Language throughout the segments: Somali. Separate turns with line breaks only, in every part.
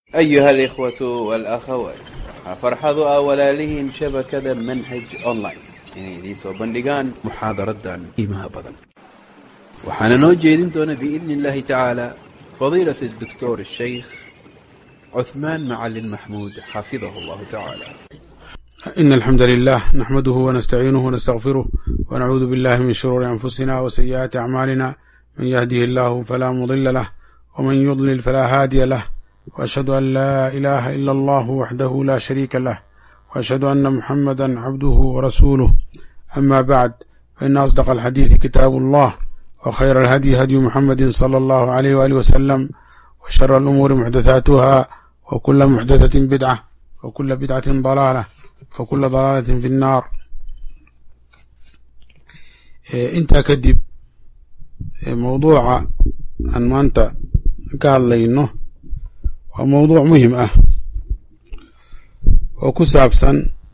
أيها الإخوة والأخوات farxadu ah walaalihiin shabakada manhaj online inay idiin soo bandhigaan muxaadaradan qiimaha badan waxaana noo jeedin doona biidni اllahi tacaala fadiilaة الدكتور الشيخ عثمان معلن محمود حفظه الله تعالى
إن الحمد لله نحمده ونستعينه ونستغفره ونعوذ بالله من شرور أنفسنا وسيئات أعمالنا من يهده الله فلا مضل له ومن يضلل فلا هادي له وأشهد أن لا إله إلا الله وحده لا شريك له وأشهد أن محمدا عبده ورسوله أما بعد فإن أصدق الحديث كتاب الله وخير الهدي هدي محمد صلى الله عليه وآله وسلم وشر الأمور محدثاتها وكل محدثة بدعة وكل بدعة ضلالة وكل ضلالة في النار intaa kadib mawduuca aan maanta ka hadlayno waa mawduuc muhim ah oo ku saabsan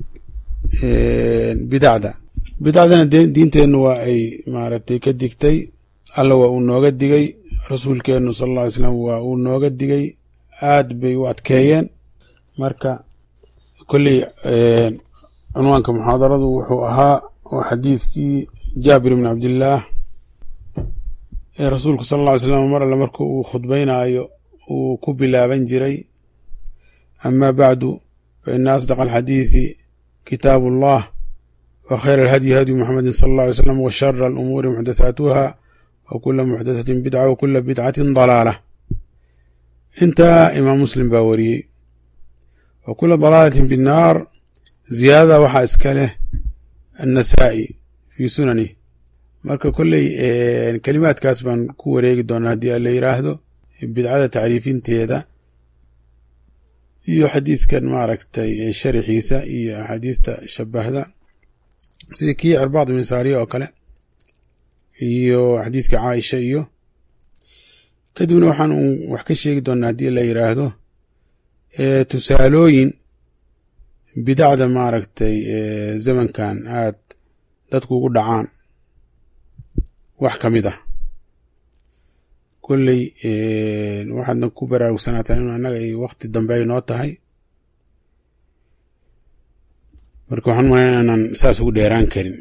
bidacda bidacdana diinteennu waa ay maaragtay ka digtay alla waa uu nooga digay rasuulkeennu sala alla alay slam waa uu nooga digay aad bay u adkeeyeen marka kolley cunwaanka muxaadaradu wuxuu ahaa oo xadiidkii jaabir ibn cabdillaah ee rasuulku sala alla ly slam mar alle marka uu khudbaynaayo uu ku bilaaban jiray ama bacdu fa ina asdaq alxadiidi kitaabu allah wa khayr alhadyi hadyu muxamedin sala alla alay slam wa shara alumuuri muxdathaatuha wa kula muxdathatin bidca wa kula bidcatin dalaala intaa imaam muslim baa wariyey wa kula dalaalatin fi nnaar ziyaadada waxaa iska leh annasaa'i fii sunani marka kolley kelimaadkaas baan ku wareegi doonaa haddii a la yiraahdo bidcada tacriifinteeda iyo xadiidkan maaragtay sharixiisa iyo axaadiista shabahda sida kii cirbaad ibn saariya oo kale iyo xadiidka caaisha iyo kadibna waxaan un wax ka sheegi doonaa haddii la yiraahdo tusaalooyin bidacda maaragtay zamankan aad dadku ugu dhacaan wax ka mid ah kolley waxaadna ku baraarugsanaatan inu annaga ay wakti dambe ay noo tahay marka waxaan umaya inaanan saas ugu dheeraan karin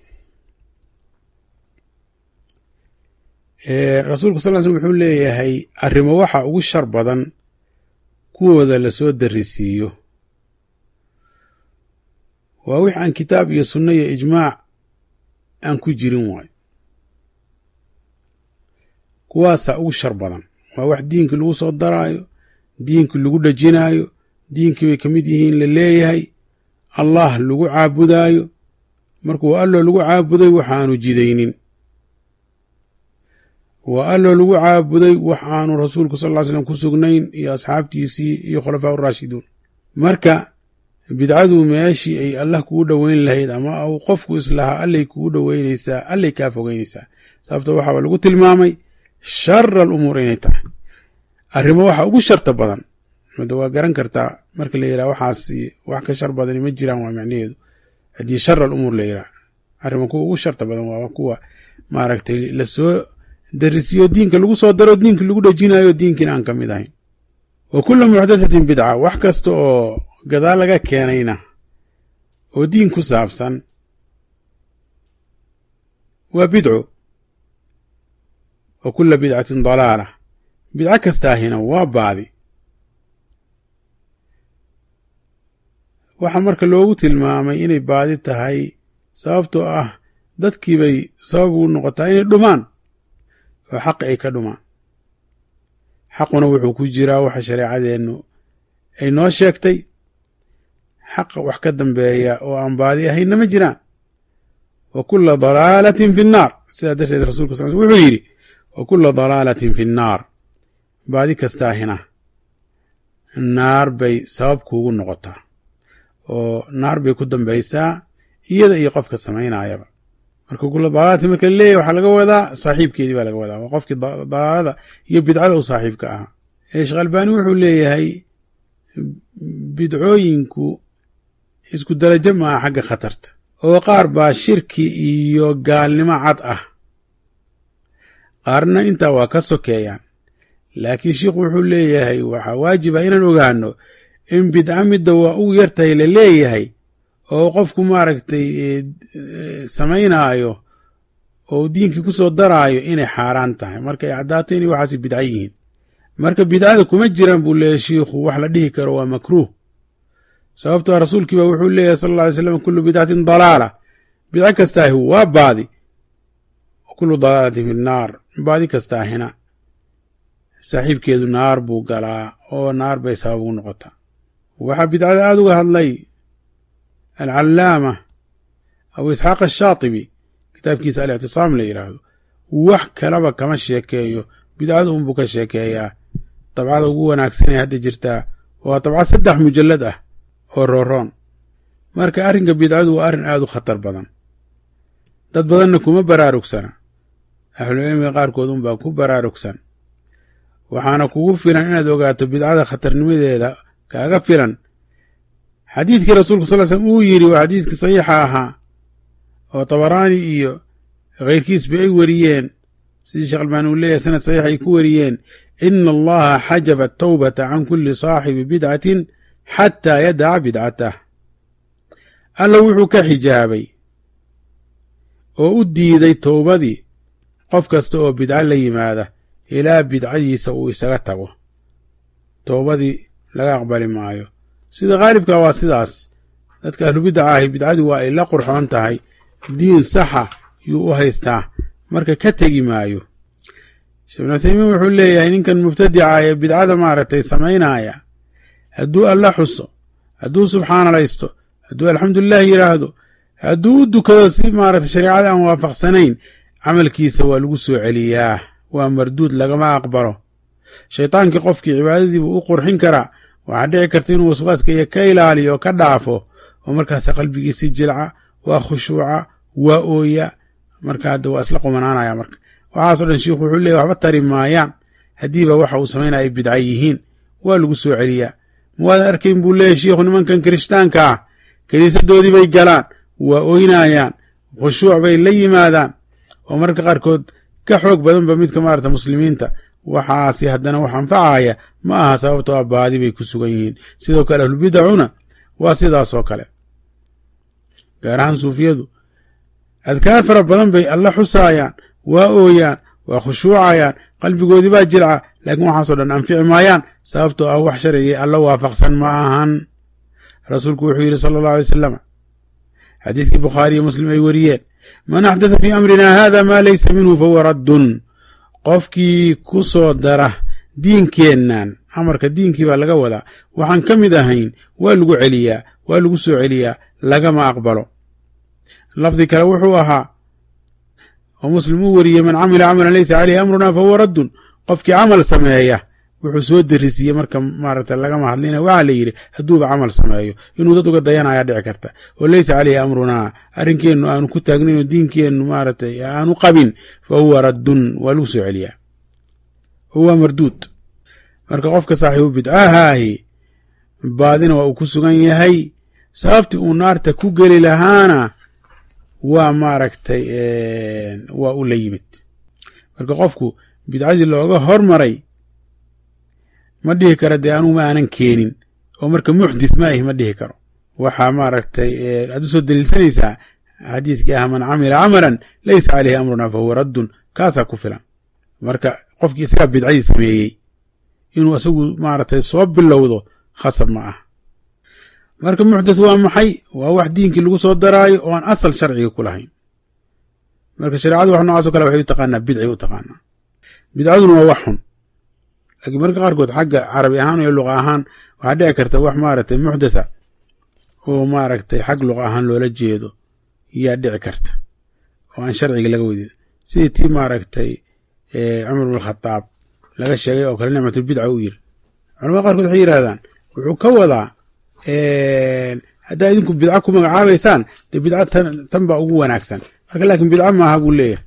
rasuulka sal l slm wuxuu leeyahay arrimo waxa ugu shar badan kuwooda lasoo darisiiyo waa wix aan kitaab iyo sunno iyo ijmaac aan ku jirin waayo kuwaasaa ugu shar badan waa wax diinkii lagu soo daraayo diinkii lagu dhajinaayo diinkii bay ka mid yihiin la leeyahay allah lagu caabudaayo markuu alloo lagu caabuday waxaanu jidaynin waa alloo lagu caabuday wax aanu rasuulku sal ly slam ku sugnayn iyo asxaabtiisii iyo khulafaa uraashiduun marka bidcadu meeshii ay allah kugu dhoweyn lahayd ama uu qofku islahaa allay kugu dhoweynaysaa allay kaa fogeynaysaa sababto waxaaba lagu tilmaamay shara alumuur inay tahay arrimo waxa ugu sharta badan mada waa garan kartaa marka la yidhaha waxaasi wax ka shar badani ma jiraan waa macnaheedu haddii shara alumuur la yidhaha arrimo kuwa ugu sharta badan waa kuwa maaragtay lasoo darisiyo diinka lagu soo daro diinka lagu dhejinayo diinkiina aan ka mid ahayn wa kula muxdathatin bidca wax kasta oo gadaal laga keenayna oo diin ku saabsan waa bidco wa kula bidcatin dalaala bidco kastaahina waa baadi waxaa marka loogu tilmaamay inay baadi tahay sababtoo ah dadkii bay sabab ugu noqotaa inay dhumaan oo xaqi ay ka dhumaan xaquna wuxuu ku jiraa waxa shareecadeennu ay noo sheegtay xaqa wax ka dambeeya oo aan baadi ahaynna ma jiraan wa kula dalaalatin fi nnaar sidaa darteed rasulka sal wuxuu yidhi wa kula dalaalatin fi nnaar baadi kastaahina naar bay sabab kuugu noqotaa oo naar bay ku dambaysaa iyada iyo qofka samaynayaba marka kula dalaalatin marka laleeyahy waxaa laga wadaa saaxiibkeedii baa laga wadaa waa qofkii dalaalada iyo bidcada u saaxiibka ahaa sheekh albani wuxuu leeyahay bidcooyinku isku darajo maaha xagga khatarta oo qaar baa shirki iyo gaalnimo cad ah qaarna intaa waa ka sokeeyaan laakiin sheikhu wuxuu leeyahay waxaa waajiba inaan ogaano in bidca midda waa ugu yartahay la leeyahay oo qofku maaragtay samaynaayo oo diinkii ku soo daraayo inay xaaraan tahay marka ay caddaato inay waxaasi bidca yihiin marka bidcada kuma jiraan buu leeyahy shiikhu wax la dhihi karo waa makruuh sababtoo rasuulkiiba wuxuu leeyahay sal alla alay slam kullu bidcatin dalaala bidco kastaahi waa baadi kullu dalaalatin fi nnaar baadi kastaahina saaxiibkeedu naar buu galaa oo naar bay sabab ugu noqotaa waxaa bidcada aada uga hadlay alcallaama abu isxaaq ashaatibi kitaabkiisa alictisaam la yidhaahdo wax kalaba kama sheekeeyo bidcada unbuu ka sheekeeyaa dabcada ugu wanaagsan ee hadda jirtaa waa dabca saddex mujallad ah oo rooroon marka arrinka bidcadu waa arrin aada u khatar badan dad badanna kuma baraarugsana ahlucilmiga qaarkood unbaa ku baraarugsan waxaana kugu filan inaad ogaato bidcada khatarnimadeeda kaaga filan xadiidkii rasuulka sal slm uu yidhi waa xadiidkii saxiixa ahaa oo tabaraani iyo khayrkiisba ay weriyeen sidii sheekh albaani uu leeyahay sanad saxiix ay ku weriyeen ina allaha xajaba atawbata can kulli saaxibi bidcatin xataa yadaca bidcatah alla wuxuu ka xijaabay oo u diiday towbadii qof kasta oo bidco la yimaada ilaa bidcadiisa uu isaga tago towbadii laga aqbali maayo sida khaalibka waa sidaas dadka ahlubidaca ahi bidcadii waa ay la qurxoon tahay diin saxa yuu u haystaa marka ka tegi maayo sheekh bin uthaymiin wuxuu leeyahay ninkan mubtadica ee bidcada maaragtay samaynaya hadduu alla xuso hadduu subxaanalaysto hadduu alxamdulilah yidhaahdo hadduu u dukado si maaragtay shareecada aan waafaqsanayn camalkiisa waa lagu soo celiyaa waa marduud lagama aqbalo shaydaankii qofkii cibaadadiibuu u qurxin karaa waxaa dhici karta inuu waswaaska iyo ka ilaaliyo oo ka dhaafo oo markaasa qalbigiisi jilca waa khushuuca waa ooya marka hadda waa isla qumanaanaya marka waxaaso dhan shiikhu wuxuu leeyahy waxba tari maayaan haddiiba waxa uu samaynaya ay bidca yihiin waa lagu soo celiyaa muwaadan arkayn buu leeyahy shiikhu nimankan kirishtaanka ah kiniisadoodii bay galaan waa oynayaan khushuuc bay la yimaadaan oo mararka qaarkood ka xoog badanba midka maarata muslimiinta waxaasi haddana wax anfacaya ma aha sababtoo a baadi bay ku sugan yihiin sidoo kale ahlubidacuna waa sidaasoo kale gaar ahaan suufiyadu adkaar fara badan bay alla xusaayaan waa ooyaan waa khushuucayaan qalbigoodii baa jilca laakiin waxaasoo dhan anfici maayaan sababtoo ah wax sharcigii alla waafaqsan ma ahan rasuulku wuxuu yidhi sala allahu alay wasalam xadiidkii bukhaari iyo muslim ay weriyeen man axdatha fii amrina hada maa laysa minhu fahuwa raddun qofkii ku soo dara diinkeennan amarka diinkii baa laga wadaa waxaan ka mid ahayn waa lagu celiyaa waa lagu soo celiyaa lagama aqbalo lafdi kale wuxuu ahaa oo muslim uu weriyey man camila camalan laysa caleyhi amruna fahuwa raddun qofkii camal sameeya wuxuu soo derisiiyey marka maaragta lagama hadlina waxaa la yidhi hadduuba camal sameeyo inuu dad uga dayanaya dhici karta oo leysa caleyhi amrunaa arrinkeennu aanu ku taagnayn diinkeennu maaragtay aanu qabin fa huwa raddun waa lagu soo celiyaa huwa marduud marka qofka saaxiibu bidcahaahi baadina waa uu ku sugan yahay sababtii uu naarta ku geli lahaana waa maaragtay waa u la yimid marka qofku bidcadii looga hormaray ma dhihi karo dee anugu ma aanan keenin oo marka muxdith ma ahi ma dhihi karo waxaa maaragtay aad u soo daliilsanaysaa xadiidkii ah man camila camalan laysa caleyhi amruna fahuwa raddun kaasaa ku filan marka qofkii isagaa bidcadii sameeyey inuu isagu maaragtay soo bilowdo khasab ma ah marka muxdith waa maxay waa wax diinkii lagu soo daraayo oo aan asal sharciga ku lahayn marka shareecadu wax noocaasoo kale waxay u taqaanaa bidci u taqaanaa bidcaduna waa wax xun laakiin marka qaarkood xagga carabi ahaan iyo luqa ahaan waxaa dhici karta wax maaragtay muxdatha oo maaragtay xag luqa ahaan loola jeedo yaa dhici karta oo aan sharciga laga wadin sidii tii maaragtay cumar bn khadaab laga sheegay oo kale nicmatulbidca u yiri culamada qaarkood waxay yidhahdaan wuxuu ka wadaa haddaa idinku bidca ku magacaabaysaan dee bidca tan baa ugu wanaagsan marka laakiin bidca maaha buu leeyahay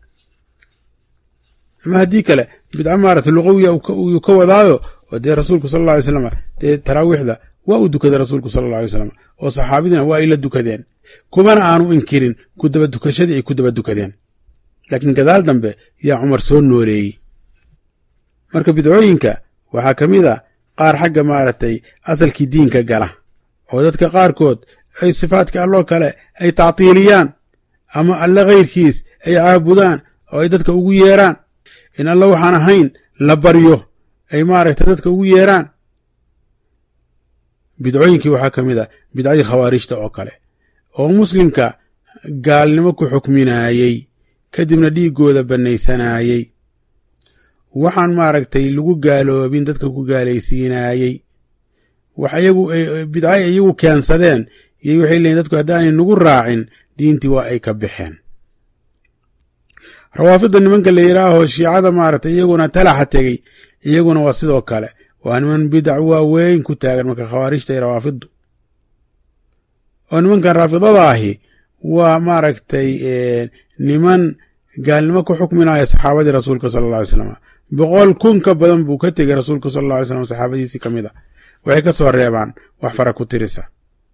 ama haddii kale bidca maarata luqawiya uu ka wadaayo oo dee rasuulku sala alla alay slam dee taraawiixda waa u dukaday rasuulku sala alla alay slam oo saxaabadina waa ay la dukadeen kumana aanu inkirin ku daba dukashadii ay ku daba dukadeen laakiin gadaal dambe yaa cumar soo nooleeyey marka bidcooyinka waxaa ka mid a qaar xagga maaragtay asalkii diinka gala oo dadka qaarkood ay sifaadka alloo kale ay tactiiliyaan ama alle khayrkiis ay caabudaan oo ay dadka ugu yeeraan in alle waxaan ahayn la baryo ay maaragtay dadka ugu yeeraan bidcooyinkii waxaa ka mid a bidcadii khawaarijta oo kale oo muslimka gaalnimo ku xukminaayey kadibna dhiiggooda bannaysanaayey waxaan maaragtay lagu gaaloobin dadka ku gaalaysiinaayey wax iyagu bidcay iyagu keensadeen iyo waxay leeyiin dadku haddaanay nagu raacin diintii waa ay ka baxeen rawaafidda nimanka la yidhaaho shiicada maaragtay iyaguna talaxa tegey iyaguna waa sidoo kale waa niman bidac waaweyn ku taagan marka khawaarijta iyo rawaafiddu oo nimankan raafidada ahi waa maaragtay niman gaalnimo ku xukminaya saxaabadii rasuulka sala alla alay slam boqol kun ka badan buu ka tegey rasuulka sala alla alay slam saxaabadiisii ka mid a waxay ka soo reebaan wax fara ku tirisa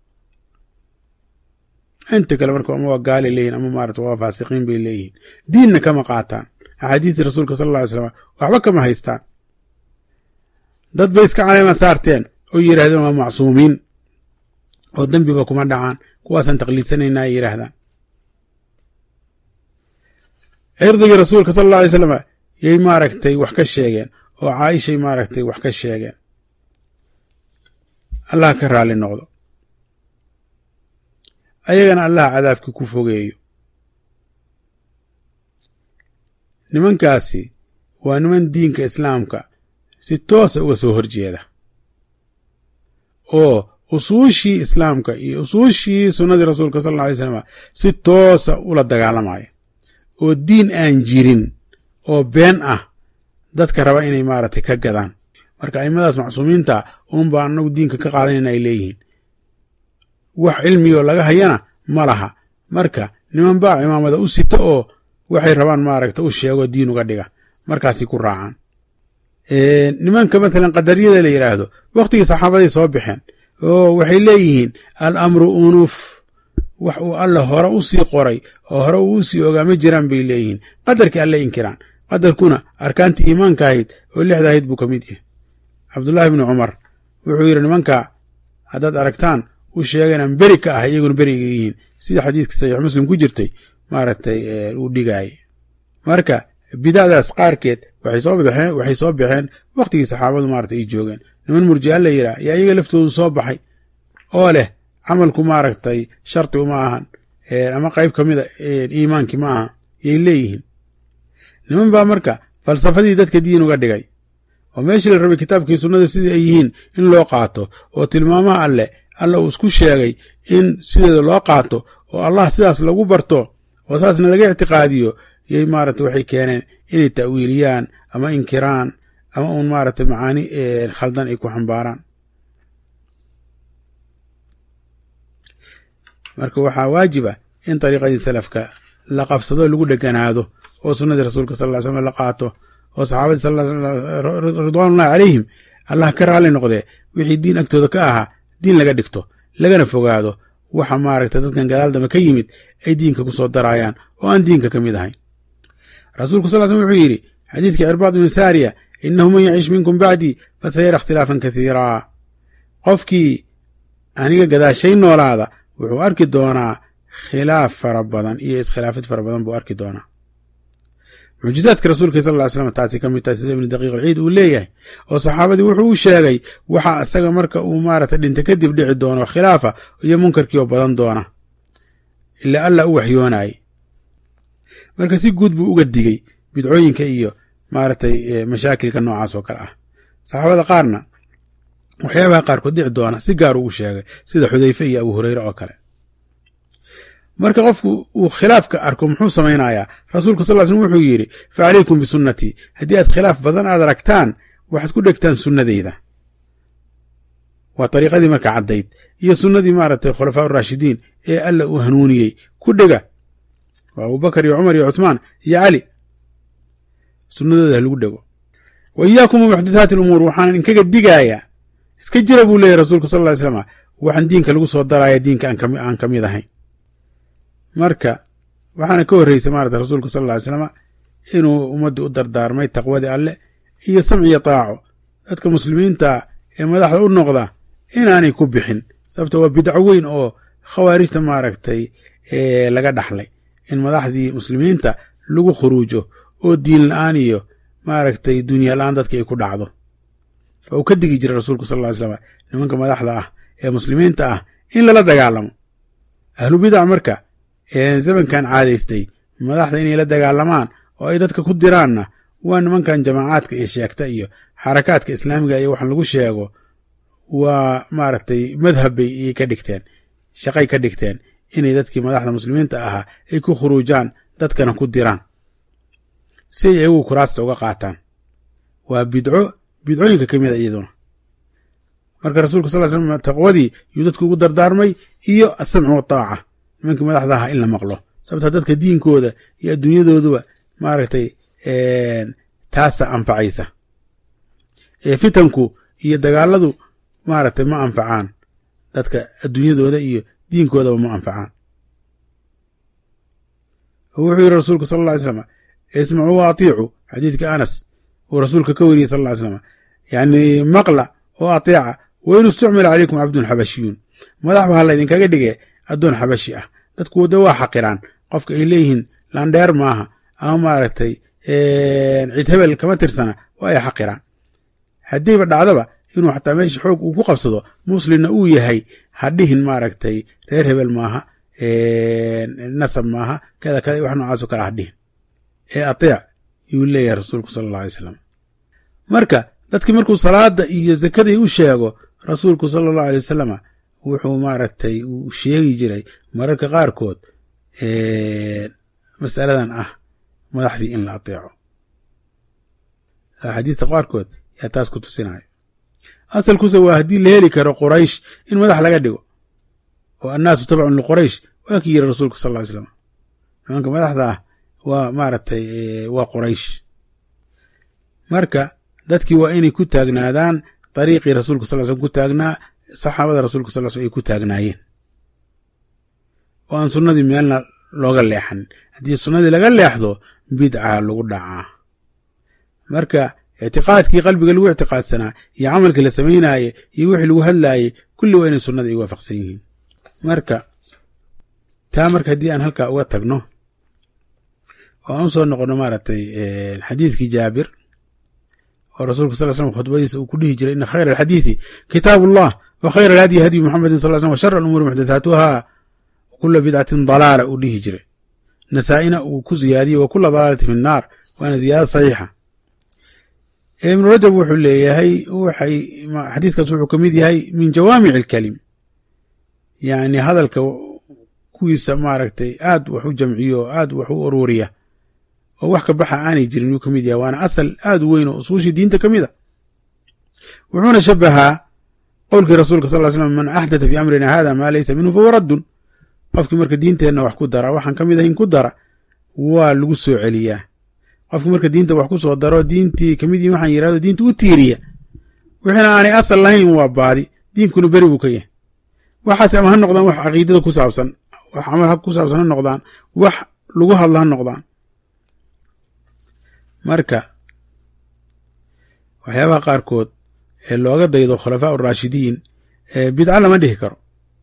inta kale marka ama waa gaali leeyihin ama maarata waa faasiqiin bay leeyihiin diinna kama qaataan axaadiistii rasuulka sala alla alay slam waxba kama haystaan dad bay iska caleema saarteen oo yidhahdeen waa macsuumiin oo dembiba kuma dhacaan kuwaasaan taqliidsanaynaa ay yidhaahdaan cirdigii rasuulka sala alla alay slam yay maaragtay wax ka sheegeen oo caaishay maaragtay wax ka sheegeen allah ka raalli noqdo ayagana allah cadaabkii ku fogeeyo nimankaasi waa niman diinka islaamka si toosa uga soo horjeeda oo usuushii islaamka iyo usuushii sunnadii rasuulka sal alla alay slam si toosa ula dagaalamaya oo diin aan jirin oo been ah dadka raba inay maaragtay ka gadaan marka aimadaas macsuumiinta uun baa anagu diinka ka qaadanayna ay leeyihiin wax cilmigoo laga hayana ma laha marka niman baa cimaamada u sita oo waxay rabaan maaragta u sheego diin uga dhiga markaasay ku raacaan nimanka matalan qadariyada la yidhaahdo wakhtigii saxaabaday soo baxeen oo waxay leeyihiin al amru unuf wax uu alle hore u sii qoray oo hore uu u sii ogaa ma jiraan bay leeyihiin qadarkii alle inkiraan qadarkuna arkaantii iimaanka ahayd oo lixda ahayd buu ka mid yahay cabdullaahi bni cumar wuxuu yidhi nimanka haddaad aragtaan u sheeganaan beri ka ah iyaguna beriga yihiin sida xadiiska saxiix muslim ku jirtay maaragtay uu dhigaayay marka bidacdaas qaarkeed waxay soo baxeen waxay soo baxeen wakhtigii saxaabadu maaragtay ay joogeen niman murji'a la yidhaah yaa iyaga laftoodu soo baxay oo leh camalku maaragtay sharti uma ahan ama qayb ka mida iimaankii ma aha yay leeyihiin niman baa marka falsafadii dadka diin uga dhigay oo meeshii la rabay kitaabkii sunnada sidii ay yihiin in loo qaato oo tilmaamaha alleh alla uu isku sheegay in sideeda loo qaato oo allah sidaas lagu barto oo saasna laga ictiqaadiyo yay maaragta waxay keeneen inay ta'wiiliyaan ama inkiraan ama uun maaragta macaani khaldan ay ku xambaaraan marka waxaa waajiba in dariiqadii salafka la qabsado lagu dheganaado oo sunnadii rasuulka sal ly slam la qaato oo saxaabadii ridwaanullahi calayhim allah ka raalli noqdee wixii diin agtooda ka ahaa diin laga dhigto lagana fogaado waxa maaragta dadkan gadaal dambe ka yimid ay diinka ku soo daraayaan oo aan diinka ka mid ahayn rasuulku sal slm wuxuu yidhi xadiidkii cirbaad ibnu saariya innahu man yacish minkum bacdii fasayara ikhtilaafan kathiiraa qofkii aniga gadaashay noolaada wuxuu arki doonaa khilaaf fara badan iyo iskhilaafid fara badan buu arki doonaa mucjizaadka rasuulka sal ly slam taasi ka mid tahay sida ibnu daqiiq alciid uu leeyahay oo saxaabadii wuxuu u sheegay waxa isaga marka uu maarata dhinta kadib dhici doono khilaafa iyo munkarkii oo badan doona ilaa alla u waxyoonayay marka si guud buu uga digey bidcooyinka iyo maaragtay mashaakilka noocaas oo kale ah saxaabada qaarna waxyaabaha qaarkood dhici doona si gaar ugu sheegay sida xudayfe iyo abu hureyre oo kale marka qofku uu khilaafka arko muxuu samaynayaa rasuulku sal slm wuxuu yidhi fa calaykum bisunnatii haddii aad khilaaf badan aad aragtaan waxaad ku dhegtaan sunnadeyda waa dariiqadii marka caddayd iyo sunnadii maaragtay khulafaa uraashidiin ee alla uu hanuuniyey ku dhega waa abubakar iyo cumar iyo cuthmaan iyo cali sunnadooda ha lagu dhego wa iyaakum muxdathaati alumuur waxaanan inkaga digayaa iska jira buu leeyahy rasuulku sal ly slam waxaan diinka lagu soo daraya diinka aan ka mid ahayn marka waxaana ka horreysay maarata rasuulku sal ly slama inuu ummaddii u dardaarmay taqwadii alleh iyo samciyo taaco dadka muslimiinta ee madaxda u noqda inaanay ku bixin sababto waa bidco weyn oo khawaarijta maaragtay laga dhaxlay in madaxdii muslimiinta lagu khuruujo oo diin la-aan iyo maaragtay dunya la-aan dadka ay ku dhacdo uu ka digi jiray rasuulku sal ly slam nimanka madaxda ah ee muslimiinta ah in lala dagaalamo ahlu bidac marka zamankan caadaystay madaxda inay la dagaalamaan oo ay dadka ku diraanna waa nimankan jamaacaadka iyo sheegta iyo xarakaadka islaamiga iyo waxaan lagu sheego waa maaragtay madhab bay iyay ka dhigteen shaqay ka dhigteen inay dadkii madaxda muslimiinta ahaa ay ku khuruujaan dadkana ku diraan si ay iyagu kuraasta uga qaataan waa bidco bidcooyinka ka mid a iyaduna marka rasuulka sal slam taqwadii yuu dadku ugu dardaarmay iyo asamcu wataaca nimankii madaxda ahaa in la maqlo sababta dadka diinkooda iyo adduunyadooduba maaragtay taasa anfacaysa fitanku iyo dagaaladu maaragtay ma anfacaan dadka adduunyadooda iyo diinkoodaba ma anfacaan wuxuu yidhi rasuulka sal alla ly slam ismacuu wa atiicu xadiidka anas uu rasuulka ka weriyey sal ly slam yacni maqla oo ateeca wa in istucmila calaykum cabdun xabashiyuun madax ba ha laydinkaga dhige addoon xabashi ah dadku wada waa xaqiraan qofka ay leeyihiin landheer maaha ama maaragtay cid hebel kama tirsana waa ay xaqiraan haddiiba dhacdaba inuu xataa meesha xoog uu ku qabsado muslimna uu yahay ha dhihin maaragtay reer hebel maaha nasab maaha kada kada wax noocaasoo kale ha dhihin ee ateec yuu leeyahay rasuulku sala alla alay slam marka dadkii markuu salaada iyo zakadii u sheego rasuulku sala allahu alay wasalama wuxuu maaragtay uu sheegi jiray mararka qaarkood masaladan ah madaxdii in la ateeco xadiista qaarkood yaa taas ku tusinaya asalkuse waa haddii la heli karo quraysh in madax laga dhigo oo annaasu tabcun liquraysh waa kii yiri rasuulka sal ly slam nimanka madaxda ah waa maaragtay waa quraysh marka dadkii waa inay ku taagnaadaan dariiqii rasuulka sal slm ku taagnaa saxaabada rasuulka sal slm ay ku taagnaayeen oo aan sunnadii meelna looga leexanin haddii sunnadii laga leexdo bidca lagu dhacaa marka ictiqaadkii qalbiga lagu ictiqaadsanaa iyo camalkii la samaynaye iyo wixii lagu hadlaayey kulli waa inay sunnada ay waafaqsan yihiin marka taa marka haddii aan halkaa uga tagno oo aan u soo noqono maaragtay xadiidkii jaabir oo rasuulka sal slm khudbadiisa uu ku dhihi jiray ina khayra alxadiidi kitaabu allah wa khayra alhadyi hadyu muxamedin sal slm wa shara alumuuri muxdathaatuha kula bidcatin dalaala uu dhihi jiray nasaa-ina uu ku ziyaadiyey wa kula dalaalati fi nnaar waana ziyaada saxiixa ibnu rajab wuxuu leeyahay waxay xadiiskaas wuxuu ka mid yahay min jawaamic alkalim yacni hadalka kuwiisa maaragtay aad wax u jamciyo oo aad wax u ururiya oo wax ka baxa aanay jirin yuu ka mid yahay waana asal aad u weyn oo usuushii diinta ka mid a wuxuuna shabahaa qowlkii rasuulka sal ly slam man axdatha fi amrina hada maa laysa minhu fahuwa raddun qofkii marka diinteenna wax ku dara waxaan ka mid ahayn ku dara waa lagu soo celiyaa qofkii marka diinta wax ku soo daro diintii kamid yihin waxaan yidhahdo diinta u tiiriya wixiina aanay asal lahayn waa baadi diinkuna beri buu ka yahay waxaas ama ha noqdaan wax caqiidada ku saabsan wax camal ku saabsan ha noqdaan wax lagu hadlo ha noqdaan marka waxyaabaha qaarkood ee looga daydo khulafaa uraashidiin bidca lama dhihi karo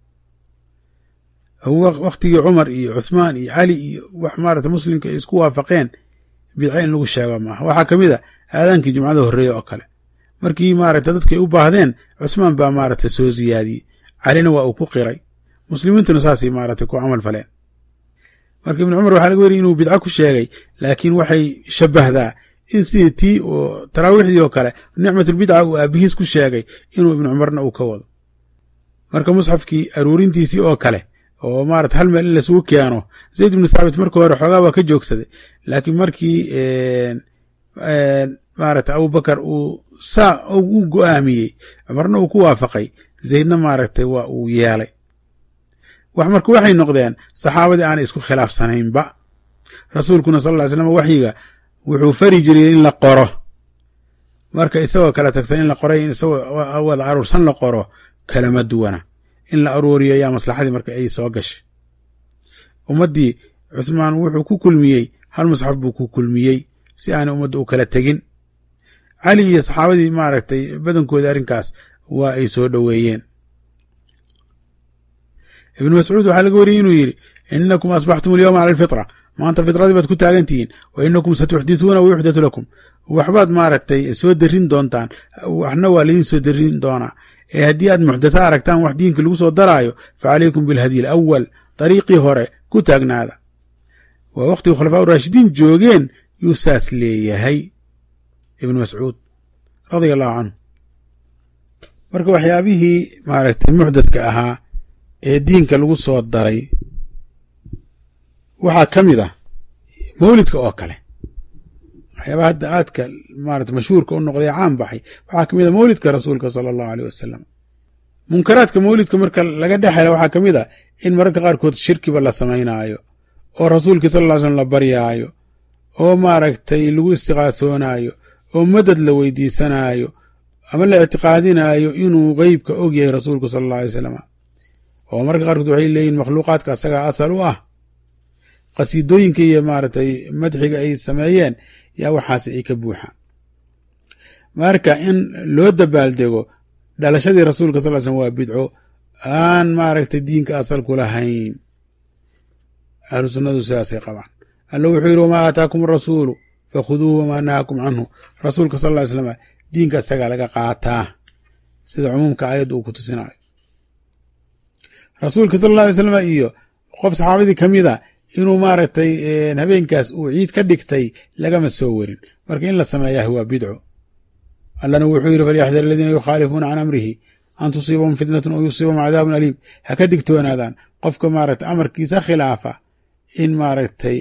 wakhtigii cumar iyo cuthmaan iyo cali iyo wax maarata muslimka ay isku waafaqeen bidca in lagu sheego maaha waxaa ka mid a aadaankii jumcada horreeye oo kale markii maaragta dadkay u baahdeen cuthmaan baa maaragta soo siyaadiyey calina waa uu ku qiray muslimiintuna saasay maaragtay ku camal faleen marka ibnu cumar waxaa laga weriy inuu bidco ku sheegay laakiin waxay shabahdaa in sidii tii oo taraawiixdii oo kale nicmatulbidca uu aabihiis ku sheegay inuu ibnu cumarna uu ka wado marka musxafkii aruurintiisii oo kale oo maarata hal meel in lasugu keeno zayd ibnu thaabit markii hore xoogaa waa ka joogsaday laakiin markii maarata abubakar uu saa u go'aamiyey cumarna uu ku waafaqay zaydna maaragtay waa uu yeelay wax marka waxay noqdeen saxaabadii aanay isku khilaafsanaynba rasuulkuna sal ly slam waxyiga wuxuu fari jiray in la qoro marka isagoo kala tagsan in la qoray isagoo wada aruursan la qoro kalama duwana in la aruuriyo yaa maslaxadii marka ay soo gashay ummaddii cuthmaan wuxuu ku kulmiyey hal musxaf buu ku kulmiyey si aanay ummadda u kala tegin cali iyo saxaabadii maaragtay badankoodii arrinkaas waa ay soo dhoweeyeen ibnu mascuud waxaa laga wariyey inuu yidhi inakum asbaxtum alyowma cala alfitra maanta fitradii baad ku taagan tihiin wa inakum satuxdisuuna wa yuxdatu lakum waxbaad maaragtay soo darin doontaan waxna waa laydin soo darin doonaa ee haddii aad muxdatha aragtaan wax diinka lagu soo daraayo fa calaykum bilhadyi alawal dariiqii hore ku taagnaada waa wakhtiga khulafaa raashidiin joogeen yuu saas leeyahay ibnu mascuud radia allahu canhu marka waxyaabihii maaragtay muxdadka ahaa ee diinka lagu soo daray waxaa ka mid ah mawlidka oo kale waxyaabaha hadda aadka maarata mashhuurka u noqday caan baxay waxaa ka mid a mawlidka rasuulka sala allahu aleyh wasalam munkaraadka mawlidka marka laga dhex hela waxaa ka mid a in mararka qaarkood shirkiba la samaynaayo oo rasuulkii sal ll slam la baryaayo oo maaragtay lagu istiqaasoonaayo oo madad la weydiisanaayo ama la ictiqaadinaayo inuu qeybka og yahay rasuulku sala alla alay wasalam oo mararka qaarkood waxay leeyihin makhluuqaadka asagaa asal u ah qasiidooyinka iyo maaragtay madxiga ay sameeyeen yaa waxaas ay ka buuxaan marka in loo dabaaldego dhalashadii rasuulka sal slm waa bidco aan maaragtay diinka asal ku lahayn ahlu sunnadu sidaasay qabaan alla wuxuu yidhi wamaa aataakum arasuulu fakhuduuhu wamaa nahaakum canhu rasuulka sal ly slam diinka isagaa laga qaataa sida cumuumka aayadda uu ku tusinayo rasuulka sal alla alay slam iyo qof saxaabadii ka mid a inuu maaragtay habeenkaas uu ciid ka dhigtay lagama soo werin marka in la sameeyaah waa bidco allana wuxuu yidhi falyaxdar aladiina yukhaalifuuna can amrihi an tusiibahum fitnatun oo yusiibahum cadaabun aliim ha ka digtoonaadaan qofka maaragtay amarkiisa khilaafa in maaragtay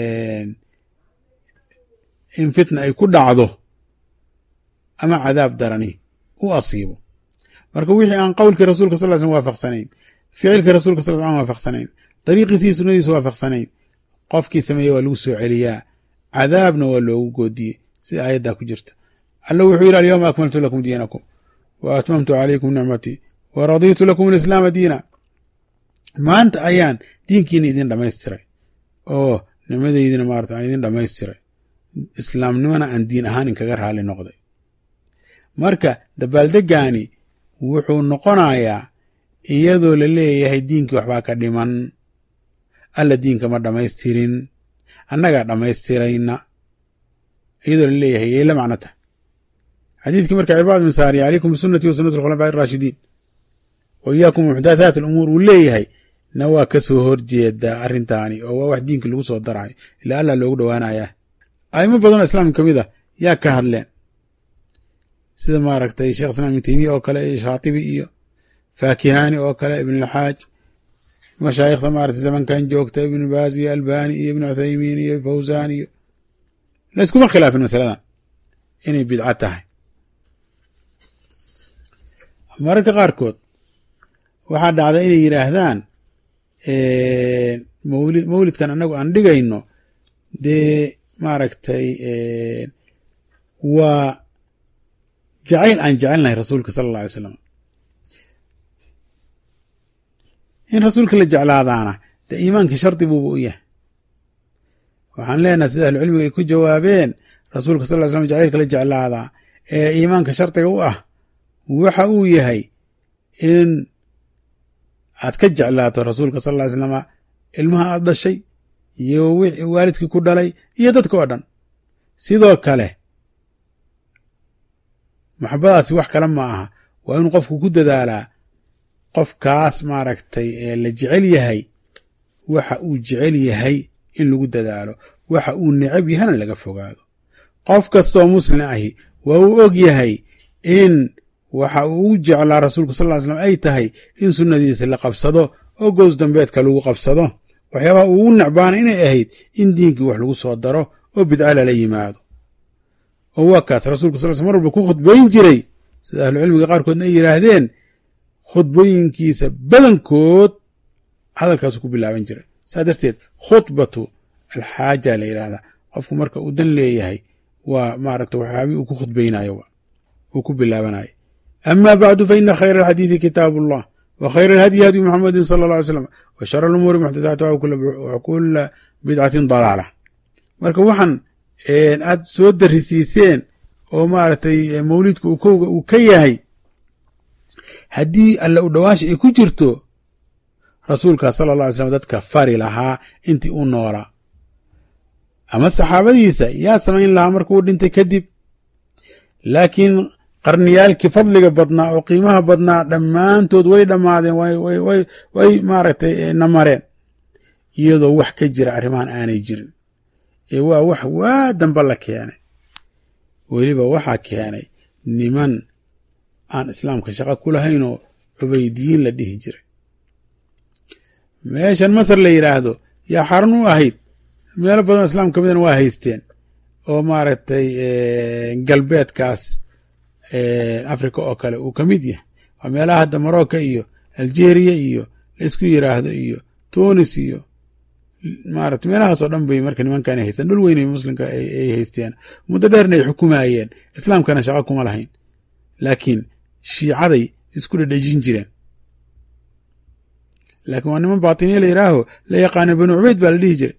in fitna ay ku dhacdo ama cadaab darani u asiibo marka wixii aan qowlkii rasuulka sal slm waafaqsanayn ficilkii rasulka sal aan waafaqsanayn dariiqiisii sunnadiisa waafaqsanayn qofkii sameeye waa lagu soo celiyaa cadaabna waa loogu goodiyey sida aayaddaa ku jirta alla wuxuu yidhi alyawma akmaltu lakum diinakum wa atmamtu calaykum nicmatii wa radiitu lakum alislaama diina maanta ayaan diinkiina idin dhammaystiray oo nicmadaydina maarata aan idin dhammaystiray islaamnimona aan diin ahaan inkaga raali noqday marka dabaaldeggaani wuxuu noqonayaa iyadoo la leeyahay diinkii waxbaa ka dhiman alla diinka ma dhammaystirin annagaa dhammaystirayna iyadoo la leeyahay yay la macno tahay xadiidkii marka cibaad bin saari calaykum bisunati wa sunati alkhulafaa araashidiin wa iyaakum muxdathaat alumuur uu leeyahay na waa ka soo horjeedaa arrintaani oo waa wax diinka lagu soo darayo ilaa allah loogu dhowaanayaa aimo badanoo islaamka ka mid a yaa ka hadleen sida maaragtay sheekh islaam ibn teymiya oo kale iyo shaatibi iyo faakihani oo kale ibnulxaaj mashaayikhda maarata zamankan joogta ibnu baas iyo albani iyo ibnu cuthaymiin iyo fawzan iyo layskuma khilaafin masaladan inay bidco tahay mararka qaarkood waxaa dhacda inay yidhaahdaan mawlid mawlidkan annagu aan dhigayno dee maaragtay waa jacayl aan jecelnahay rasuulka sala alla alay slam in rasuulka la jeclaadaana dee iimaankii shardi buuba u yahay waxaan leenahay sida ahlucilmiga ay ku jawaabeen rasuulka sal ly slam jacaylka la jeclaadaa ee iimaanka shardiga u ah waxa uu yahay in aad ka jeclaato rasuulka sal ly slama ilmaha aad dhashay iyo waalidkii ku dhalay iyo dadka oo dhan sidoo kale maxabadaasi wax kale ma aha waa inuu qofku ku dadaalaa qofkaas maaragtay ee la jecel yahay waxa uu jecel yahay in lagu dadaalo waxa uu necab yahana laga fogaado qof kastaoo muslim ahi waa uu og yahay in waxa uu u jeclaa rasuulku sal ly slam ay tahay in sunnadiisa la qabsado oo gows dambeedka lagu qabsado waxyaabaha uu u necbaana inay ahayd in diinkii wax lagu soo daro oo bidca lala yimaado oo waa kaas rasuulka sal sl mar walba ku khudbayn jiray sida ahlucilmiga qaarkoodna ay yidhaahdeen khudbooyinkiisa badankood hadalkaasu ku bilaaban jiray saa darteed khudbatu alxaaja la yidhaahdaa qofku marka uu dan leeyahay waa maaragta waxyaabii uu ku khudbaynayo uu ku bilaabanayo ama bacdu faina khayra alxadiidi kitaabu allah wa khayra alhadyi hadyu muxamedin sala alla alay slam wa shara alumuuri muxdathaatuha wa kula bidcatin dalaala marka waxaan aad soo darisiiseen oo maaragtay mawlidka uu kowga uu ka yahay haddii alle u dhowaansha ay ku jirto rasuulkaa sala alla alay slam dadka fari lahaa intii u noolaa ama saxaabadiisa yaa samayn lahaa markuu dhintay kadib laakiin qarniyaalkii fadliga badnaa oo qiimaha badnaa dhammaantood way dhammaadeen way maaragtay namareen iyadoo wax ka jira arrimahan aanay jirin ee waa wax waa damba la keenay weliba waxaa keenay niman aan islaamka shaqo ku lahaynoo cubaydiyiin la dhihi jiray meeshan masar la yidhaahdo yaa xarun u ahayd meelo badanoo islaam ka midana waa haysteen oo maaragtay galbeedkaas africa oo kale uu ka mid yahay waa meelaha hadda morocco iyo algeria iyo laisku yiraahdo iyo tunis iyo maarata meelahaasoo dhan bay marka nimankan haysteen dhul weyn muslimka ay haysteen muddo dheerna ay xukumayeen islaamkana shaqo kuma lahayn laakiin shiicaday isku dhedhejin jireen laakiin waa niman baatiniya la yidhaaho la yaqaana banu cubeyd baa la dhihi jiray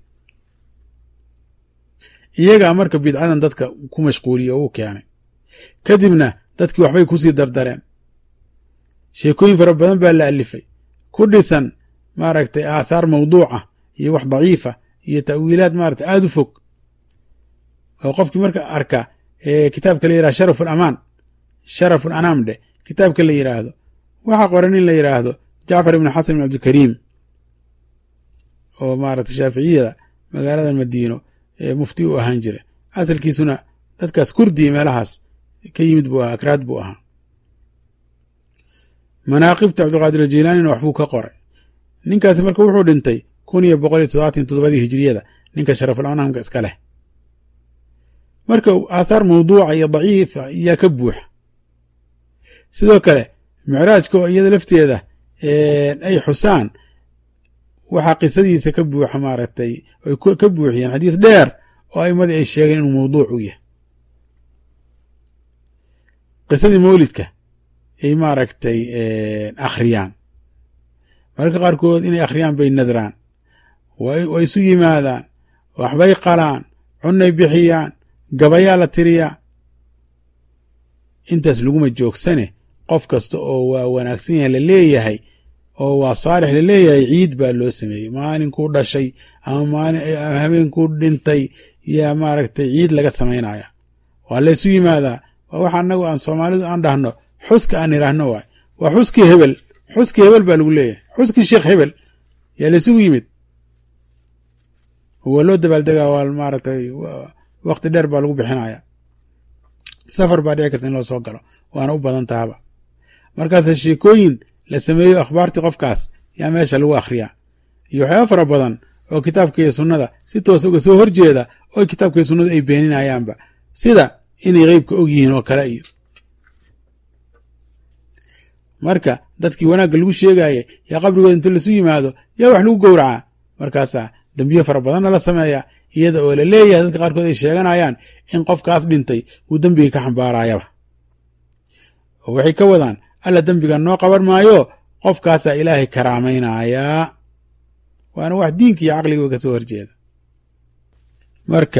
iyagaa marka bidcadan dadka ku mashquuliye oo u keenay kadibna dadkii waxbay kusii dardareen sheekooyin fara badan baa la alifay ku dhisan maaragtay aathaar mawduuca iyo wax daciifa iyo ta'wiilaad maarata aada u fog oo qofkii marka arka kitaabka la yirahdo sharaf alamaan sharafu alanaam dheh kitaabka la yidhaahdo waxaa qoran in la yidhaahdo jacfar ibn xasan ibn cabdikariim oo maarata shaaficiyada magaalada madiino mufti u ahaan jira asalkiisuna dadkaas kurdiya meelahaas ka yimid buu ahaa akraad buu ahaa manaaqibta cabdulqaadir ajilaanina waxbuu ka qoray ninkaasi marka wuxuu dhintay kun iyo boqol iyo toddobaatan toddobadii hijiriyada ninka sharaful anaamka iska leh marka aathaar mawduuca iyo daciifa ayaa ka buuxa sidoo kale micraajka oo iyada lafteeda ay xusaan waxaa qisadiisa ka buuxa maaragtay ay ka buuxiyeen xadiis dheer oo aimadii ay sheegeen inuu mawduuc u yahay qisadii mawlidka ay maaragtay akhriyaan mararka qaarkood inay akhriyaan bay nadraan way isu yimaadaan waxbay qalaan cunnay bixiyaan gabayaa la tiriyaa intaas laguma joogsane qof kasta oo waa wanaagsan yahay la leeyahay oo waa saalix la leeyahay ciid baa loo sameeyey maalinkuu dhashay ama maalin habeenkuu dhintay yaa maaragtay ciid laga samaynaya waa laysu yimaadaa waa waxa annagu aan soomaalidu aan dhahno xuska aan idhaahno waay waa xuskii hebel xuskii hebel baa lagu leeyahay xuskii sheekh hebel yaa laysugu yimid waa loo dabaaldegaa waa maaragtay wakti dheer baa lagu bixinaya safar baa dhici karta in loo soo galo waana u badan tahaba markaase sheekooyin la sameeyo akhbaartii qofkaas yaa meesha lagu akhriyaa iyo waxyaaba fara badan oo kitaabka iyo sunnada si toos uga soo horjeeda oo kitaabka iyo sunnadu ay beeninayaanba sida inay qeybka og yihiin oo kale iyo marka dadkii wanaagga lagu sheegaayay yaa qabrigooda inta lasu yimaado yaa wax lagu gowracaa markaasaa dembiye fara badanna la sameeyaa iyada oo la leeyahay dadka qaarkood ay sheeganayaan in qofkaas dhintay uu dembiga ka xambaarayaba oo waxay ka wadaan alla dembiga noo qaban maayo qofkaasaa ilaahay karaamaynayaa waana wax diinka iyo caqliga ka soo horjeeda marka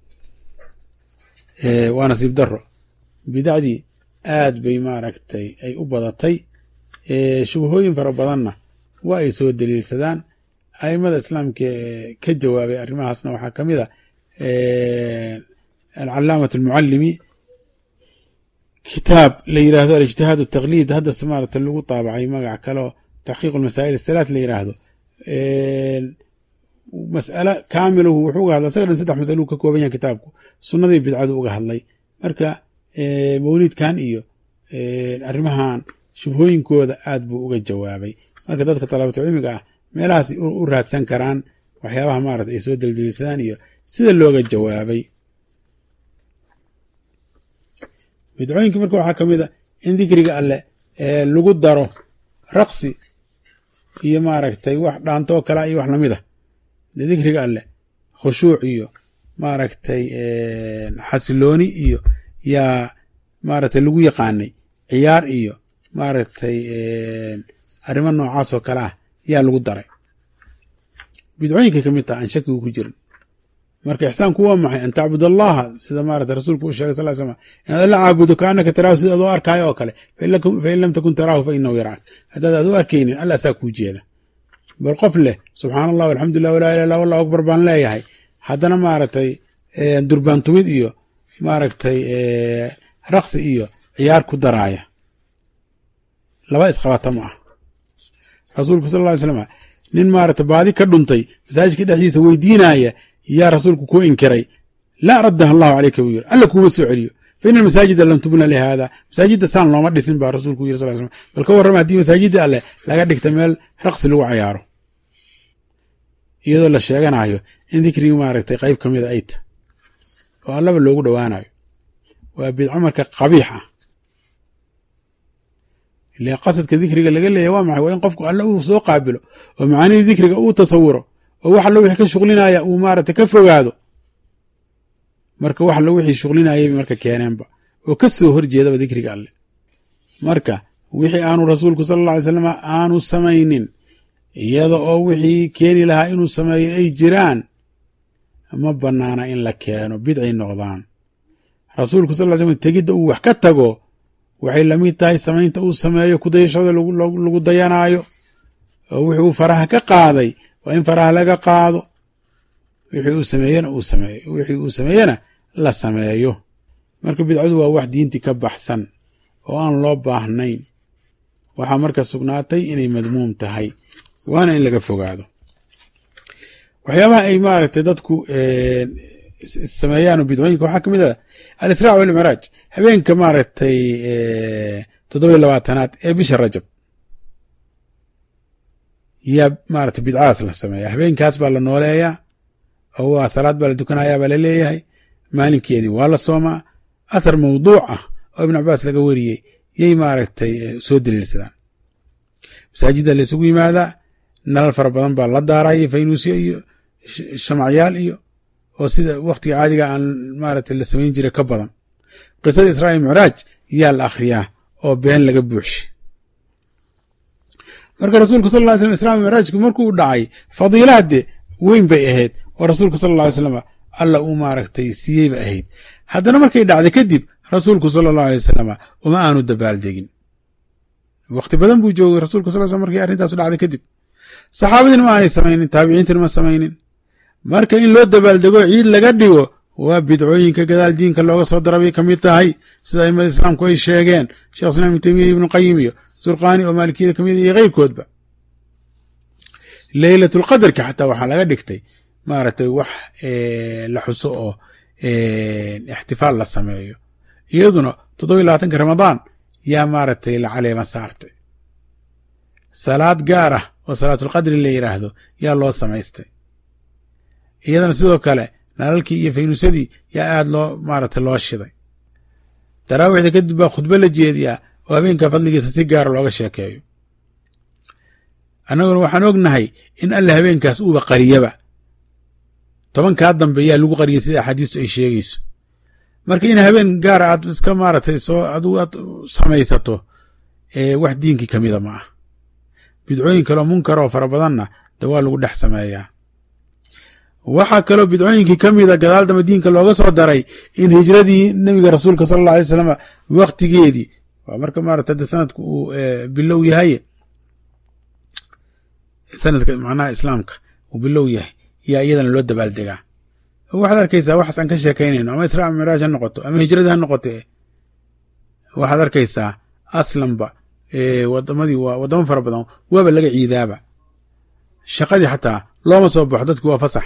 waa nasiib daro bidacdii aad bay maaragtay ay u badatay shubahooyin fara badanna waa ay soo daliilsadaan aimada islaamka ka jawaabay arrimahaasna waxaa ka mid a alcalaamat almucallimi kitaab la yiraahdo alijtihaad ataqliid haddase maarata lagu taabacay magac kaleo taxqiiq almasaa'il athalaat la yiraahdo mas'alo kaamilahu wuxuu uga hadlay isaga dhan saddex masalo uu ka kooban yahay kitaabku sunnadii bidcadu uga hadlay marka mawliidkan iyo arrimahan shubhooyinkooda aad buu uga jawaabay marka dadka talaabatu cilmiga ah meelahaas u raadsan karaan waxyaabaha maarata ay soo daldelisadaan iyo sida looga jawaabay bidcooyinka marka waxaa ka mid a in dikriga alleh lagu daro raqsi iyo maaragtay wax dhaantoo kala iyo wax lamid ah de dikriga alleh khushuuc iyo maaragtay xasilooni iyo yaa maaragtay lagu yaqaanay ciyaar iyo maaragtay arrimo noocaas oo kale ah yaa lagu daray bidcooyinkay ka mid taha aan shakigu ku jirin marka ixsaanku waa maxay an tacbud allaha sida maarata rasuulku u sheegay sal l slam inaad alla caabudo kaanaka taraahu sida adoo arkaayo oo kale fain lam takun taraahu fa inahu yaraak haddaad ad u arkaynin alla asaa kuu jeeda bal qof leh subxaan allah alxamdulilah walaa ilah illa wallahu akbar baan leeyahay haddana maaragtay durbaantumid iyo maaragtay raqsi iyo ciyaar ku daraaya laba isqabata ma ah rasuulku sal ly slam nin maarata baadi ka dhuntay masaajidka dhexdiisa weydiinaya yaa rasuulku ku inkiray laa raddaha allahu caleyka buu yiri alla kuuma soo celiyo fa ina almasaajida lam tubna lihaada masaajidda saan looma dhisin baa rasuulku yiri sal slam bal ka warrama haddii masaajidda alleh laga dhigta meel raqsi lagu cayaaro iyadoo la sheeganayo in dikrigi maaragtay qayb ka mida ay ta oo allaba loogu dhowaanayo waa bidco marka qabiix ah ile qasadka dikriga laga leeyahy waa maxay waa in qofku alle uu soo qaabilo oo macaanidii dikriga uu tasawuro oo wax allo wixii ka shuqlinaya uu maaragtay ka fogaado marka wax allo wixii shuqlinayayba marka keeneenba oo ka soo horjeedaba dikriga alle marka wixii aanu rasuulku sala alla alay slam aanu samaynin iyada oo wixii keeni lahaa inuu sameeyo ay jiraan ma bannaana in la keeno bidcay noqdaan rasuulku sal ly slam tegidda uu wax ka tago waxay lamid tahay samaynta uu sameeyo kudayashada lagu dayanaayo oo wixii uu faraha ka qaaday waa in faraha laga qaado wixii uu sameeyena uu sameeyo wixii uu sameeyena la sameeyo marka bidcadu waa wax diintii ka baxsan oo aan loo baahnayn waxaa marka sugnaatay inay madmuum tahay waana in laga fogaado waxyaabaha ay maaragtay dadku sameeyaan bidcooyinka waxaa kamid ah alisraa walmicraaj habeenka maaragtay toddoba iyo labaatanaad ee bisha rajab yaa maaragtay bidcadaas la sameeya habeenkaas baa la nooleeyaa oo waa salaad baa la dukanayaa baa la leeyahay maalinkeedii waa la soomaa athar mawduuc ah oo ibn cabaas laga wariyey yay maaragtay soo daliilsadaan masaajidda la isugu yimaadaa nalal fara badan baa la daaraya faynuusyo iyo shamacyaal iyo oo sida wakhtiga caadiga aan maaragtay la samayn jiray ka badan qisada israa il micraaj yaa la akhriyaa oo been laga buuxshay marka rasuulku sal ly slam israa micraajku markuu dhacay fadiilahade weyn bay ahayd oo rasuulku sal lla alay slam alla uu maaragtay siiyey ba ahayd haddana markay dhacday kadib rasuulku sala allahu alay wasalam uma aanu dabaaldegin wakhti badan buu joogay rasulku sal slam markay arrintaasu dhacday kadib saxaabadiina ma aanay samaynin taabiciintina ma samaynin marka in loo dabaaldego ciid laga dhigo waa bidcooyinka gadaal diinka looga soo dara bay ka mid tahay sida aimada islaamku ay sheegeen shekh islam ibnu temiya ibnu qayim iyo surqaani oo maalikiyada kamid iyo keyrkoodba leylatulqadarka xataa waxaa laga dhigtay maaragtay wax la xuso oo ixtifaal la sameeyo iyaduna toddoba iyo labaatanka ramadaan yaa maaragtay la caleema saartay salaad gaar ah oo salaatulqadri la yidhaahdo yaa loo samaystay iyadana sidoo kale nalalkii iyo faynuusadii yaa aad loo maaragtay loo shiday daraawiixda kadib baa khudbo la jeediyaa oo habeenka fadligiisa si gaara looga sheekeeyo annaguna waxaan ognahay in alle habeenkaas uuba qariyaba tobankaa dambe yaa lagu qariyay sida axaadiistu ay sheegayso marka in habeen gaara aad iska maaragtay soo adigu aad samaysato wax diinkii ka mida ma ah bidcooyin kaleo munkar oo fara badanna de waa lagu dhex sameeyaa waxaa kaloo bidcooyinkii ka mida gadaal dambe diinka looga soo daray in hijradii nebiga rasuulka sala alla alay slam waktigeedii waa marka maarata de sanadku uu bilow yahay sanadka macnaha islaamka uu bilow yahay yaa iyadana loo dabaaldegaa waxaad arkaysaa waxaas aan ka sheekaynayno ama israa miraaj ha noqoto ama hijradii ha noqote waxaad arkaysaa aslanba wadamadii waa wadamo fara badan waaba laga ciidaaba shaqadii xataa looma soo baxo dadki waa fasax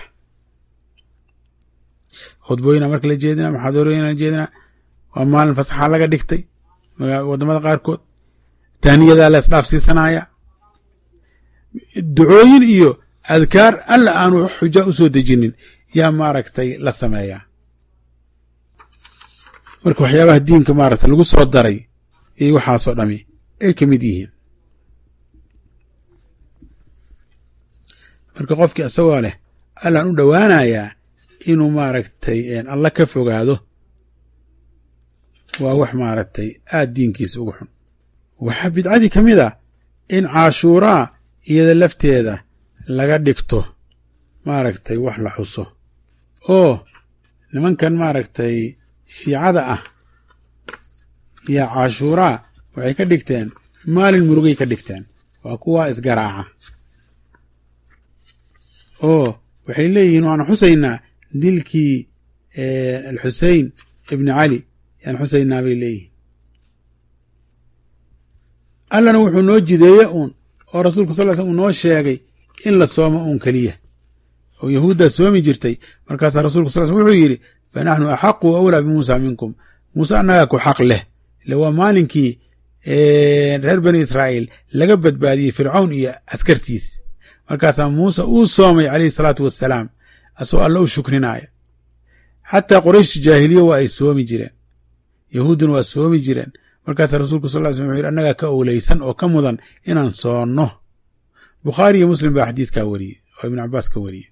khudbooyina marka la jeedina maxaadorooyina la jeedina waa maalin fasaxa laga dhigtay wadamada qaarkood taaniyadaa la isdhaaf siisanaya ducooyin iyo adkaar alla aanu xuja u soo dejinin yaa maaragtay la sameeyaa marka waxyaabaha diinka maaragtay lagu soo daray iyo waxaasoo dhami ay ka mid yihiin marka qofkii isagoo leh allaan u dhowaanayaa inuu maaragtay alla ka fogaado waa wax maaragtay aad diinkiisa ugu xun waxaa bidcadii ka mid a in caashuuraa iyada lafteeda laga dhigto maaragtay wax la xuso oo nimankan maaragtay shiicada ah iyo cashuuraa waxay ka dhigteen maalin murugay ka dhigteen waa kuwa isgaraaca oo waxay leeyihiin waanu xusaynaa dilkii alxusein ibni cali yaan xusaynaa bay leeyihiin allana wuxuu noo jideeye uun oo rasuulku sal l slm uu noo sheegay in la soomo uun keliya oo yahuuddaa soomi jirtay markaasaa rasulku sal slm wuxuu yidhi fa naxnu axaqu awlaa bimuusa minkum muuse annagaa ku xaq leh ile waa maalinkii reer bani israa'iil laga badbaadiyey fircawn iyo askartiis markaasaa muuse uu soomay calayhi salaatu wassalaam asagoo alla u shukrinaya xataa qorayshta jaahiliya waa ay soomi jireen yahuudduna waa soomi jireen markaasaa rasuulku sal ly slm wuxu yidhi annagaa ka owleysan oo ka mudan inaan soonno bukhaari iyo muslim baa xadiidkaa wariyey oo ibnu cabaas ka wariyey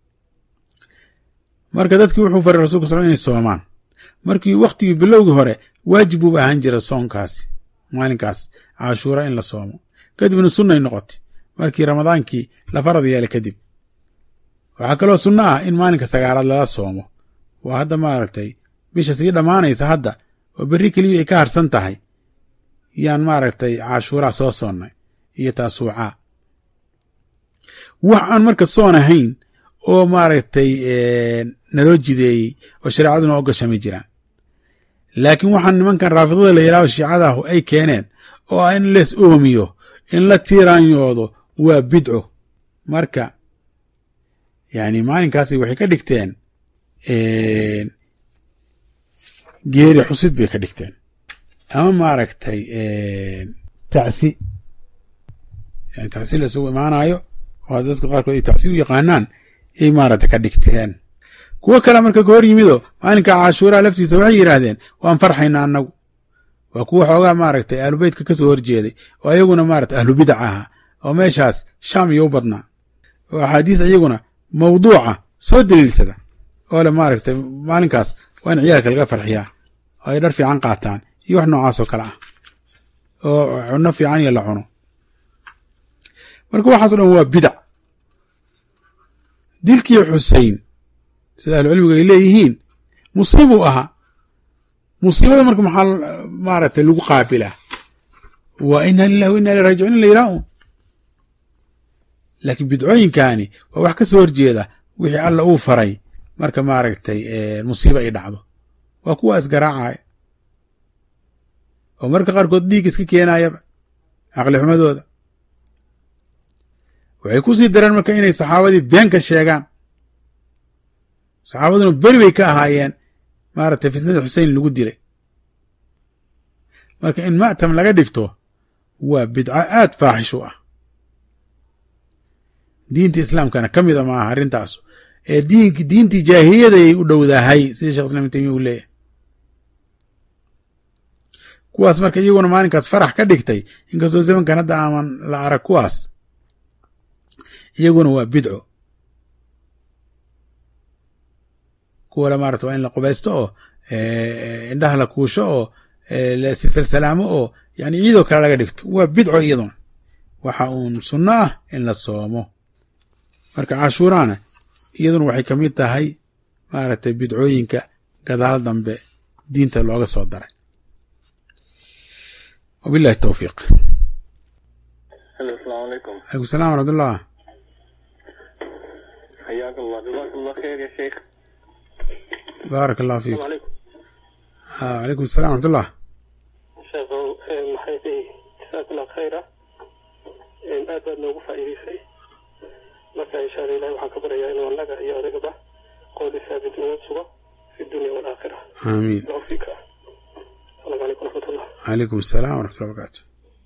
marka dadkii wuxuu faray rasulku sal inay soomaan markii wakhtigii bilowgii hore waajib buuba ahaan jira soonkaasi maalinkaas cashuura in la soomo kadibna sunnay noqotay markii ramadaankii la farad yeelay kadib waxaa kaloo sunno ah in maalinka sagaalaad lala soomo waa hadda maaragtay bisha sii dhammaanaysa hadda oo berri keliya ay ka harsan tahay yaan maaragtay cashuuraa soo soonnay iyo taasuucaa wax aan marka soon ahayn oo maaragtay naloo jideeyey oo shareecaduna ogashamay jiraan laakiin waxaan nimankan raafidada la yidhahdo shiicadahu ay keeneen oo ah in lees oomiyo in la tiiraanyoodo waa bidco marka yani maalinkaasi waxay ka dhigteen geeri xusid bay ka dhigteen ama maaragtay tacsi yani tacsi lasugu imaanayo oo dadka qaarkood ay tacsi u yaqaanaan yay maaragtay ka dhigteen kuwo kale marka ka hor yimido maalinka cashuuraha laftiisa waxay yidhaahdeen waan farxaynaa annagu waa kuwa xoogaa maaragtay ahlubeytka ka soo horjeeday oo ayaguna maaragtay ahlubidac ahaa oo meeshaas shaam iyo u badnaa oo axaadiis iyaguna mawduuca soo daliilsada oo le maaragtay maalinkaas waa in ciyaalka laga farxiyaa oo ay dhar fiican qaataan iyo wax noocaas oo kale ah oo cunno fiican iyo la cuno marka waxaaso dhan waa bidac dilkii xusein sida ahlucilmigu ay leeyihiin musiibuu ahaa musiibada marka maxaa maaragtay lagu qaabilaa waa ina lilah wa ina ilay rajicuun in la yidhaha un laakiin bidcooyinkaani waa wax ka soo horjeeda wixii alla uu faray marka maaragtay musiibo ay dhacdo waa kuwa isgaraacaya oo marka qaarkood dhiig iska keenayaba caqli xumadooda waxay ku sii dareen marka inay saxaabadii been ka sheegaan saxaabaduna beri bay ka ahaayeen maaragtay fitnada xusein lagu dilay marka in ma'tam laga dhigto waa bidco aad faaxish u ah diinta islaamkana ka mida maaha arrintaasu ee diink diintii jaahiliyadayay u dhowdahay sida shekh islam ibn taymiya uu leeyahay kuwaas marka iyaguna maalinkaas farax ka dhigtay inkastoo zamankan hadda aaman la arag kuwaas iyaguna waa bidco kuwale maarata waa in la qubaysto oo indhaha la kuusho oo lasisalsalaamo oo yani ciidoo kale laga dhigto waa bidco iyaduna waxa uun sunno ah in la soomo marka cashuuraana iyaduna waxay ka mid tahay maaragtay bidcooyinka gadaal dambe diinta looga soo daray wabillahi towfiiq
السلام عليكم
alaikum salam waraxmatullah
حياك الله جزاك الله خير يا شيخ
baarak allah
السلام
fiikum
عليكم
calaykum salam waraxmatullah
شيخ maxay tahay jazaak allah khayra aad baad noogu faa'iidaysay marka insha allah ilahi waxaan ka baryayaa inuu annaga iyo adigaba qowli saabit noo sugo fi dunya walaakhira
aamiin
tawfiika asalaamu calaykum waraxmat ullah
calaykum salam waraxmatullah barakatu